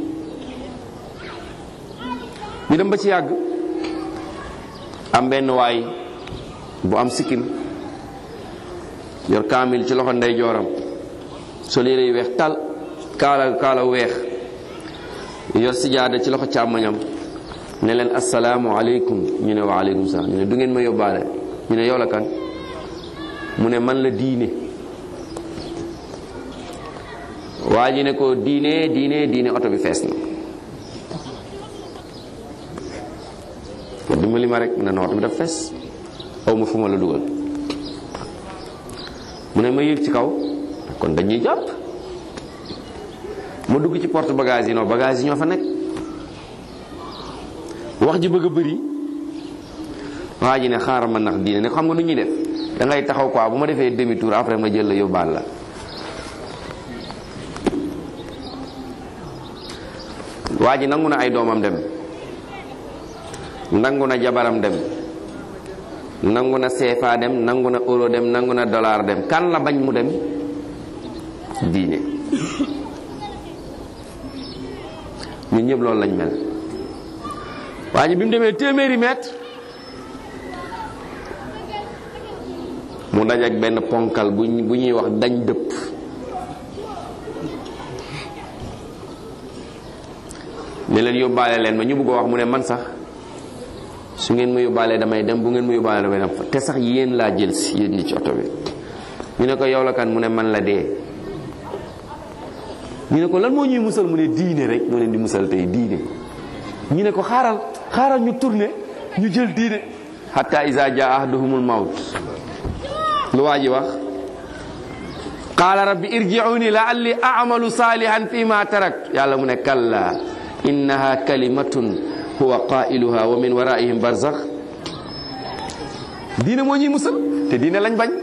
ñu dem ba ci yàgg am benn waay bu am sikkim yor kaamil ci loxo ndey jooram sol yére yu weex tal kaala kaala weex yor sijaada ci loxo càmmoñam ne leen asalaamu aleykum ñu ne wa aleykum salaam ñu ne du ngeen ma yóbbaale ñu ne yow la kan mu ne man la diine waa ji ne ko diine diine diine oto bi fees na ko dimbali ma rek mu ne na oto bi daf fees aw ma fu ma la dugal mu ne ma yéeg ci kaw kon dañuy jàpp ma dugg ci porte bagage yi non bagage yi ñoo fa nekk wax ji bëgg a bëri waa ji ne xaaral ma nax diine ne xam nga nu ñuy def da ngay taxaw quoi bu ma defee demi tour après ma jël la yóbbaal la waa ji nangu na ay doomam dem nangu na jabaram dem nangu na CFA dem nangu na euro dem nangu na dollar dem kan la bañ mu dem diine ñun ñëpp loolu lañ mel waa ji bi mu demee téeméeri mètre mu daj ak benn ponkal bu bu ñuy wax dañ dëpp ne leen yóbbaale leen ma ñu bëgg a wax mu ne man sax su ngeen ma yóbbaalee damay dem bu ngeen ma yóbbaalee damay dem te sax yéen laa jël si yéen ñi ci oto bi ñu ne ko yow la kan mu ne man la dee ñu ne ko lan moo ñuy musal mu ne diine rek moo leen di musal tey diine ñu ne ko xaaral xaaral ñu tourné ñu jël diine hatta iza jaa ahaduhumul mawt lu waa ji wax qaala rabbi irji'uni la'alli a'malu salihan fi ma tarakt yàlla mu ne kalla innaha kalimatun huwa qailuha wa min waraihim barzakh diine moo ñuy musal te diine lañ bañ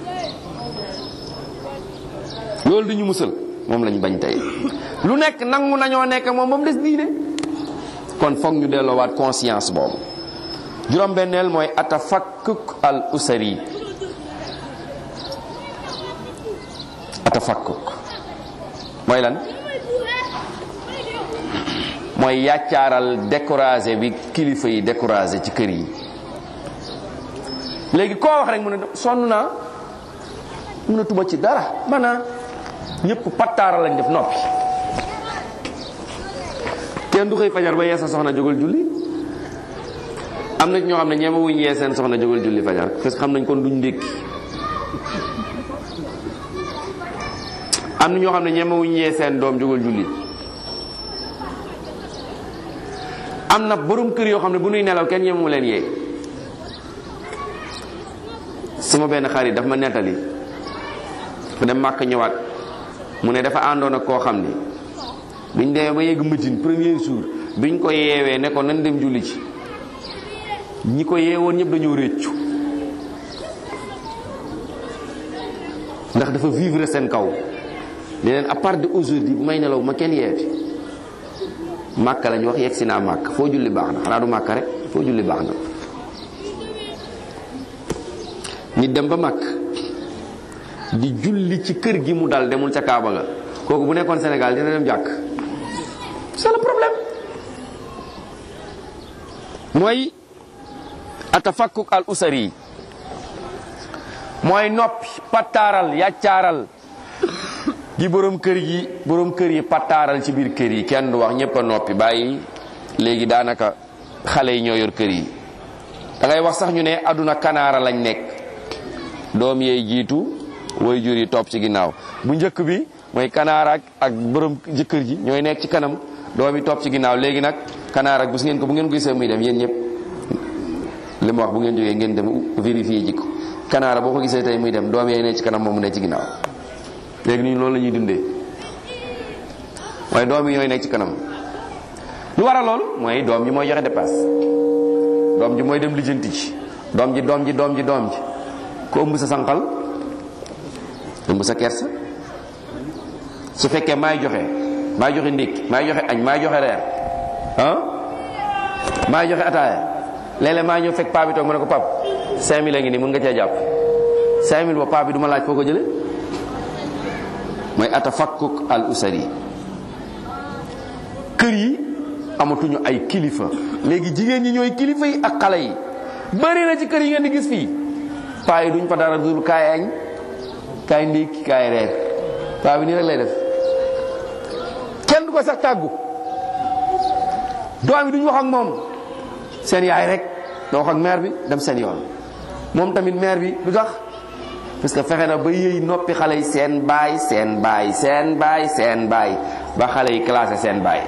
loolu du ñu musal moom lañ bañ tey lu nekk nangu nañoo nekk moom moom des diine kon foog ñu delloowaat conscience boobu juróom-benneel mooy atafakkuk al usari atafakkuk mooy lan mooy yàccaaral découragé bi kilifa yi découragé ci kër yi léegi koo wax rek mu ne sonn naa mënatuma ci dara mana ñëpp pattaara lañ def noppi kenn du xëy fajar ba yee sa soxna jógal julli am na ñoo xam ne ñeema wuñ yee seen soxna jógal julli fajar parce que xam nañ kon duñ ndékki am na ñoo xam ne ñeema wuñ yee seen doom jógal julli am na borom kër yoo xam ne bu nuy nelaw kenn ñeema mu leen yee sama benn xarit daf ma nettali fu dem màkk ñëwaat mu ne dafa àndoon ak koo xam ni biñ demee ba yegg Médine premier jour biñ ko yeewee ne ko nan dem julli ci ñi ko yeewoon ñëpp dañoo réccu ndax dafa vivre seen kaw ne leen à part de aujourd'hui bu may nelaw ma kenn yeeti màkk lañ wax yegg si naa màkk foo julli baax na xanaa du màkk rek foo julli baax na ñi dem ba màkk di julli ci kër gi mu dal demul ca Kaaba ga kooku bu nekkoon Sénégal dina dem jàkk c'est le problème mooy atafakkuk al usari mooy noppi pattaaral yàccaaral gi borom kër gi borom kër yi pattaaral ci biir kër yi kenn du wax ñëpp a noppi bàyyi léegi daanaka xale yi ñoo yor kër yi da ngay wax sax ñu ne aduna kanaara lañ nekk doom yeey jiitu way jur yi topp ci ginnaaw bu njëkk bi mooy kanaara ak ak borom jëkkër ji ñooy nekk ci kanam doom yi topp ci ginnaaw léegi nag kanaar ak bu ngeen ko bu ngeen ko gisee muy dem yéen ñëpp li ma wax bu ngeen jógee ngeen dem vérifier ji ko kanaara boo ko gisee tey muy dem doom yee ne ci kanam moom mu ne ci ginnaaw léegi ñun loolu la ñuy dundee waaye doom yi ñooy nekk ci kanam lu war a lool mooy doom ji mooy joxe dépasse doom ji mooy dem lijjanti ci doom ji doom ji doom ji doom ji ko ëmb sa sànqal ëmb sa kersa su fekkee maay joxe maay joxe ndékki maay joxe añ maay joxe reer ah maay joxe ataaya léeg-léeg maa ñëw fekk paa bi toog ma ne ko pap 5000 a ngi nii mun nga cee jàpp 5000 ba paa bi du ma laaj foo ko jële mooy atafakkuk al usari kër yi amatuñu ay kilifa léegi jigéen ñi ñooy kilifa yi ak xale yi bëri na ci kër yi ngeen di gis fii paa yi duñ fa dara dul kaay añ kaay ndékki kaay reer paa bi nii rek lay def kenn du ko sax tàggu doom yi duñ wax ak moom seen yaay rek da wax ak mère bi dem seen yoon moom tamit mère bi du tax parce que fexe na ba yëy noppi xale yi seen baay seen baay seen baay seen baay ba xale yi classé seen baay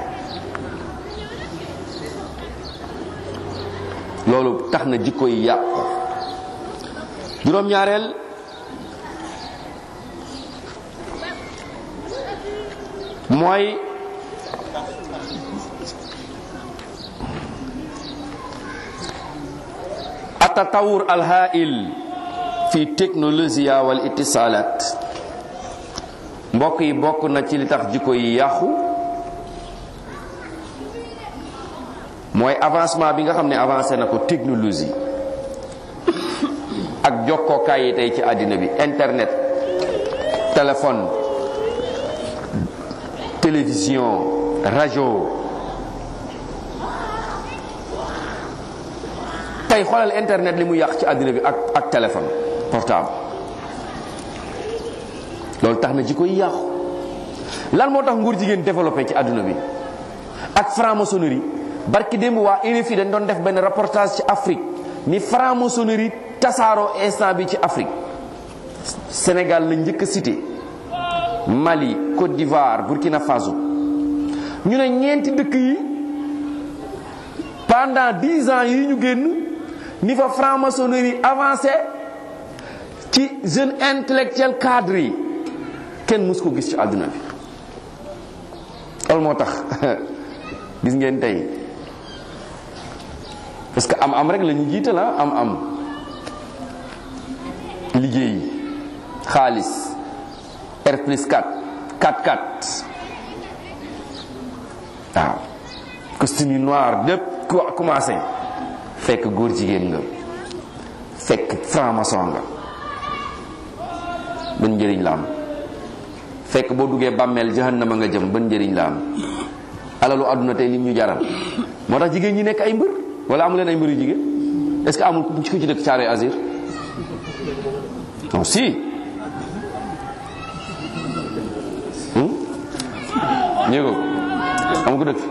loolu tax na jikko yi yàqu juróom-ñaareel mooy atatawur alhail fi technologia wal itisalat mbokk yi bokk na ci li tax jikko yi yàqu mooy avancement bi nga xam ne avancé na ko technologie ak jokkookaay yi tey ci àddina bi internet téléphone télévision rajo tey xoolal internet li mu yàq ci àddina bi ak ak téléphone portable loolu tax na jikko yi yàqu lan moo tax nguur jigéen développé ci àdduna bi ak franc-maçonnerie barki démb waa RFI dañ doon def benn reportage ci Afrique ni franc-maçonnerie tasaaroo instant bi ci Afrique Sénégal la njëkk a cité Mali Côte d'Ivoire Burkina Faso ñu ne ñeenti dëkk yi pendant dix ans yi ñu génn ni fa franc-maçonnerie avancé ci jeune intellectuel cadre yi kenn mus ko gis ci àdduna bi loolu moo tax gis ngeen tey parce que am am rek la ñu jiital la am am liggéey xaalis R plus 4 4 4 waaw costume noir lépp commencé fekk góor jigéen nga fekk franc-maçon nga ban njëriñ la am fekk boo duggee bàmmeel jahannama nga jëm ban njëriñ la am alalu àdduna tey lim ñu jaral moo tax jigéen ñi nekk ay mbër wala amu leen ay mbër yu jigéen est ce que amul ku ci dëkk caare azir non si ñëw ko amu ko dëkk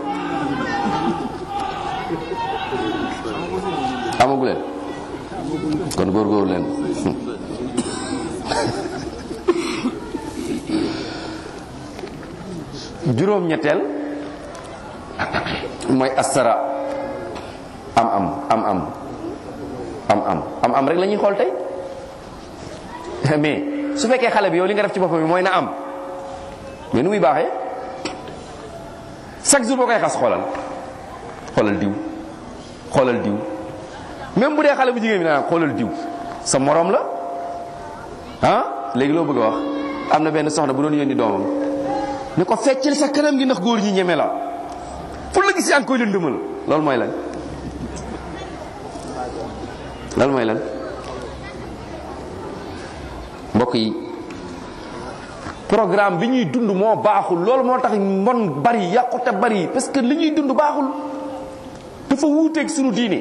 amagu leen kon góorgóorlu leen juróom-ñetteel mooy asara am am am am am am am am rek la ñuy xool tey mais su fekkee xale bi yow li nga def ci boppam bi mooy na am mais nu muy baaxee chaque jour boo koy xas xoolal xoolal diw xoolal diw même bu dee xale bu jigéen bi naa xoolal diw sa morom la ah léegi loo bëgg a wax am na benn soxna bu doon yónni doomam ne ko feccil sa kanam gi ndax góor ñi ñeme la fu la gis yaa ngi koy lëndëmal loolu mooy lan loolu mooy lan mbokk yi programme bi ñuy dund moo baaxul loolu moo tax mbon bari yàqute bari parce que li ñuy dund baaxul dafa wuuteeg sunu diine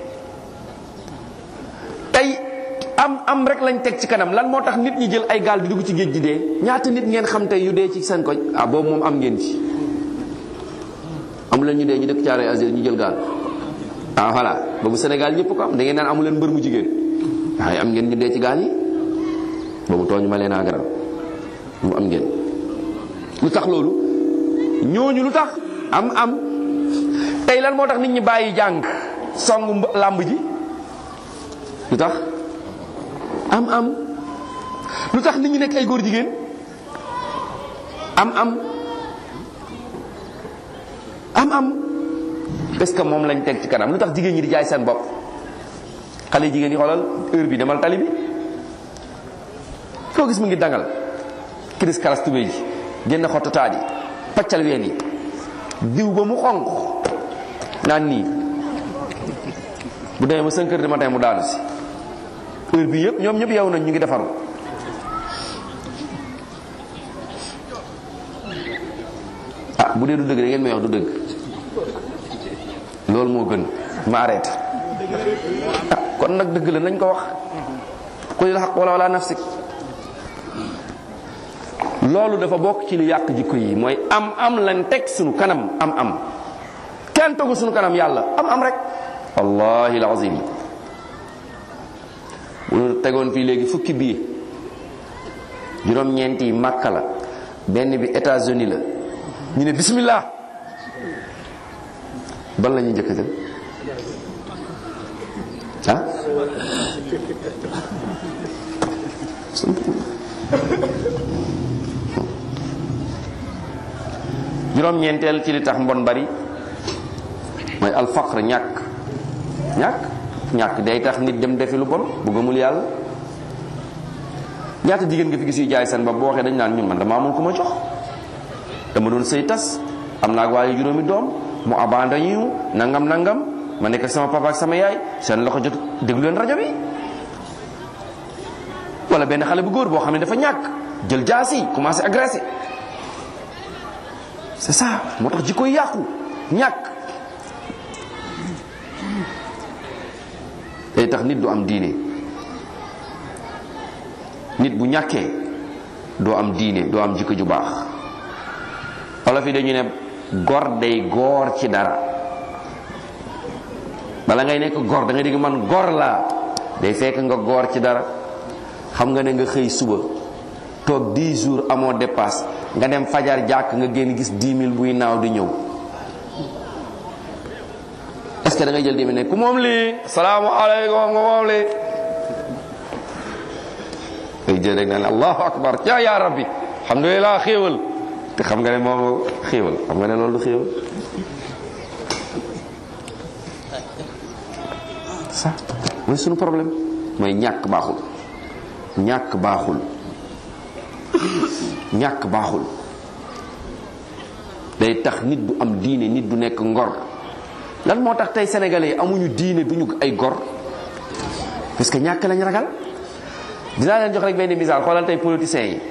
tey am am rek lañ teg ci kanam lan moo tax nit ñi jël ay gaal di dugg ci géej gi dee ñaata nit ngeen xam tey yu dee ci seen koñ ah boobu moom am ngeen ci amu leen ñu dee ñu dëkk caare azir ñu jël gaal ah voilà boobu Sénégal ñëpp ko am da ngeen naan amu leen mbër mu jigéen waaye am ngeen ñu dee ci gaal yi boobu tooñu ma leen a garal mu am ngeen lu tax loolu ñooñu lu tax am am tey lan moo tax nit ñi bàyyi jàng song làmb ji lu tax am am lu tax nit ñi nekk ay góor jigéen am am am am est-ce que moom lañ teg ci kanam lu tax jigéen ñi di jaay seen bopp xale jigéen yi xoolal heure bi demal tali bi koo gis mu ngi dangal kiris karas tubéy ji génn xottataat yi paccal ween yi diw ba mu xonq naan nii bu demee ba 5 heures du matin mu daanu si heure bi yëpp ñoom ñëpp yow nañ ñu ngi defaru ah bu dee du dëgg da ngeen may wax du dëgg loolu moo gën ma arrêté ah kon nag dëgg la nañ ko wax qulil haqq wala wala nafsik loolu dafa bokk ci li yàq jikko yi mooy am am lañ teg sunu kanam am am kenn tegu sunu kanam yàlla am am rek wallahi alazim bu ñu tegoon fii léegi fukki bii juróom-ñeent yi Makka la benn bi États-Unis la ñu ne bismillah ban la ñuy njëkk a jël ah juróom-ñeenteel ci li tax mbon bari mooy alfaqr ñàkk ñàkk ñàkk day tax nit dem defi lu bon bu gëmul yàlla ñaata jigéen nga fi gis yu jaay seen bopp boo waxee dañ naan ñun man dama amul ku ma jox dama doon sëy tas am naa ak waaye juróomi doom mu abandonné ñu nangam nangam ma nekk ak sama papa ak sama yaay seen loxo jot déglu leen rajo bi wala benn xale bu góor boo xam ne dafa ñàkk jël jaasi commencé agressé c'est ça moo tax jikko yàqu ñàkk day tax nit du am diine nit bu ñàkkee doo am diine doo am jikko ju baax olof yi dañu ne gor day góor ci dara bala ngay nekk gor da ngay dégg man gor laa day fekk nga góor ci dara xam nga ne nga xëy suba toog 10 jours amoo dépasse nga dem fajar jàkk nga génn gis 10 000 buy naaw di ñëw est-ce que da ngay jël 10 000 ne ku moom lii salaamaaleykum nga moom lii ngay jël rek naan allahu akbar yaa yaa rabbi alhamdulilah xéewal te xam nga ne moom xéewal xam nga ne loolu du xéewal ça mooy sunu problème mooy ñàkk baaxul ñàkk baaxul ñàkk baaxul day tax nit du am diine nit du nekk ngor lan moo tax tey sénégalais yi amuñu diine duñu ay gor parce que ñàkk lañ ragal dinaa leen jox rek benn misaal xoolal tey politiciens yi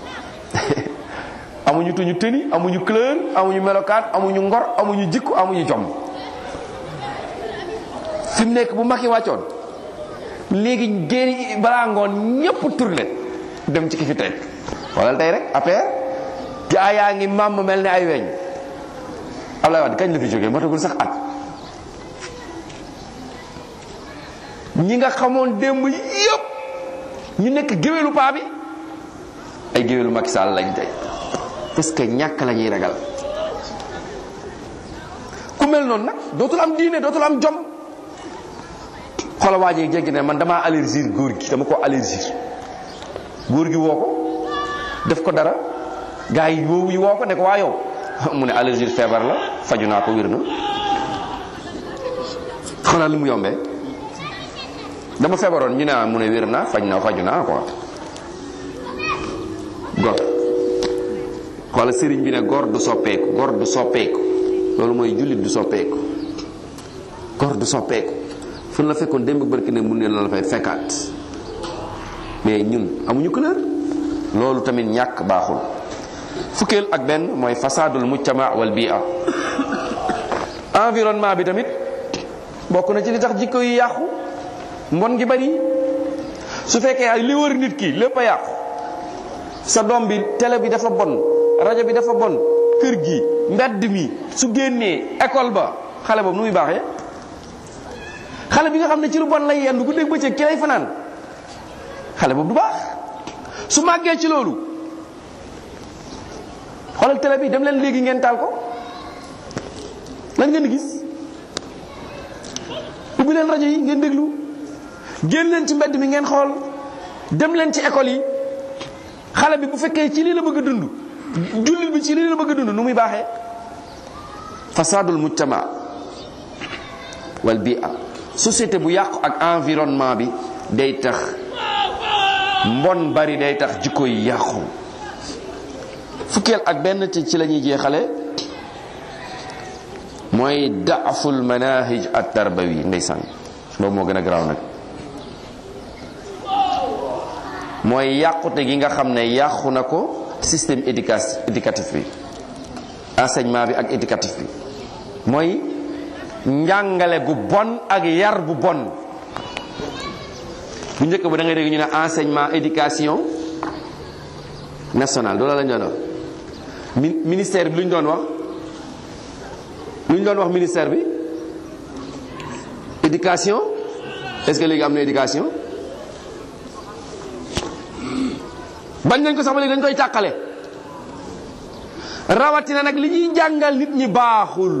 amuñu tuñu tëni amuñu couleur amuñu melokaan amuñu ngor amuñu jikku amuñu jom fi mu nekk bu Macky wàccoon léegi génn balaa ngoon ñëpp tourné dem ci ki fi teg xoolal tey rek affaire gaa yaa ngi màmm mel ne ay weñ Ablaye Wade kañ la fi jógee matagul sax at ñi nga xamoon démb yëpp ñu nekk géwélu paa bi ay géwélu Macky Sall lañ tey parce que ñàkk la ñuy ragal ku mel noonu nag dootul am diine dootul am jom xoolal waa ji jéggi ne man damaa allergie góor gi dama ko allergie góor gi woo ko def ko dara gars yi woo yi woo ko ne ko waa yow mu ne allergie feebar la faju naa ko wér na xoolal li mu yombee dama feebaroon ñu ne mu ne wér naa faj naa faju naa quoi gor xoolal sëriñ bi ne gor du soppeeku gor du soppeeku loolu mooy jullit du soppeeku gor du soppeeku fu la fekkoon démb barki ne mun ne la fay fekkaat mais ñun amuñu couleur loolu tamit ñàkk baaxul fukkeel ak benn mooy fasadul mujtama wal bia environnement bi tamit bokk na ci li tax jikko yi yàqu mbon gi bari su fekkee ay li wër nit ki lépp a yàqu sa doom bi télé bi dafa bon rajo bi dafa bon kër gi mbedd mi su génnee école ba xale boobu nu muy baaxee xale bi nga xam ne ci lu bon lay yendu bu dégg bëccëg ki lay fanaan xale boobu du baax su màggee ci loolu xoolal télé bi dem leen léegi ngeen taal ko lan ngeen di gis ubbi leen rajo yi ngeen déglu génn leen ci mbedd mi ngeen xool dem leen ci école yi xale bi bu fekkee ci lii la bëgg a dund jullit bi ci lii la bëgg a dund nu muy baaxee fasadul mujtama wal bia société bu yàqu ak environnement bi day tax mbon bari day tax jikko yi yàqu fukkeel ak benn ci ci la ñuy jeexale mooy daaful manahij at tarbawi ndeysaan boobu moo gën a garaaw nag mooy yàqute gi nga xam ne yàqu na ko système éducation éducatif bi enseignement bi ak éducatif bi mooy njàngale gu bon ak yar bu bon bu njëkk ba da ngay dégg ñu ne enseignement éducation nationale loolu la ñu doon wax ministère bi lu ñu doon wax lu ñu doon wax ministère bi éducation est-ce que léegi am na éducation bañ nañ ko sax ba léegi dañ koy tàqale rawatina nag li ñuy jàngal nit ñi baaxul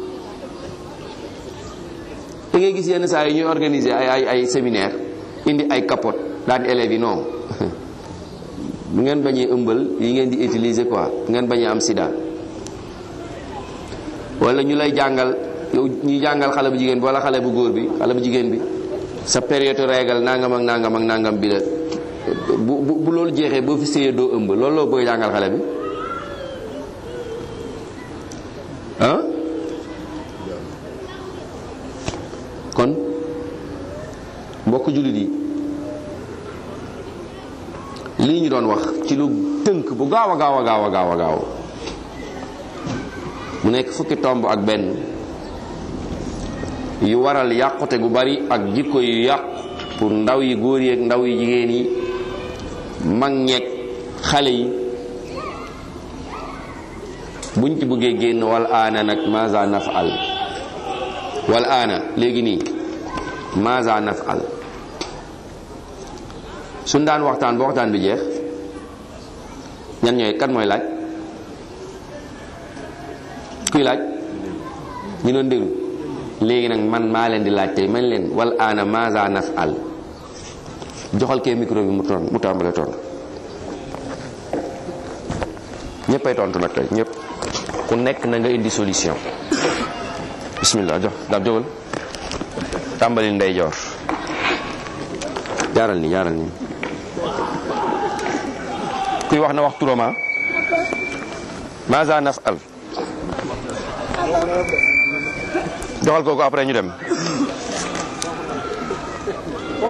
da ngay gis yenn saa yi ñuy organiser ay ay ay séminaire indi ay capote daan élèves yi non bu ngeen bañee ëmbal yi ngeen di utiliser quoi bu ngeen bañee am sida wala ñu lay jàngal yow ñuy jàngal xale bu jigéen bi wala xale bu góor bi xale bu jigéen bi sa période régal nangam ak nangam ak nangam bi la bu bu bu loolu jeexee boo fi séyee doo ëmb loolu loo bëgg jàngal xale bi ah kon mbokk jullit yi lii ñu doon wax ci lu tënk bu gaaw a gaaw a gaaw a gaaw a gaaw mu nekk fukki tomb ak benn yu waral yàqute gu bari ak jikko yu yàqu pour ndaw yi góor yi ak ndaw yi jigéen yi mag ñeeg xale yi buñ ci bëggee génn wal aana nag maza nafal wal aana léegi nii maza nafal suñ daan waxtaan ba waxtaan bi jeex ñan ñooy kan mooy laaj kuy laaj ñu doon déglu léegi nag man maa leen di laaj tey man leen wal aana maza nafal joxal kee micro bi mu ton mu tàmbale tontu ñëppay tontu nag tey ñëpp ku nekk na nga indi solution bismillah jox daal jógal tàmbali ndeyjoor jaaral ni jaaral ni kuy wax na wax turama maza nafal joxal kooku après ñu dem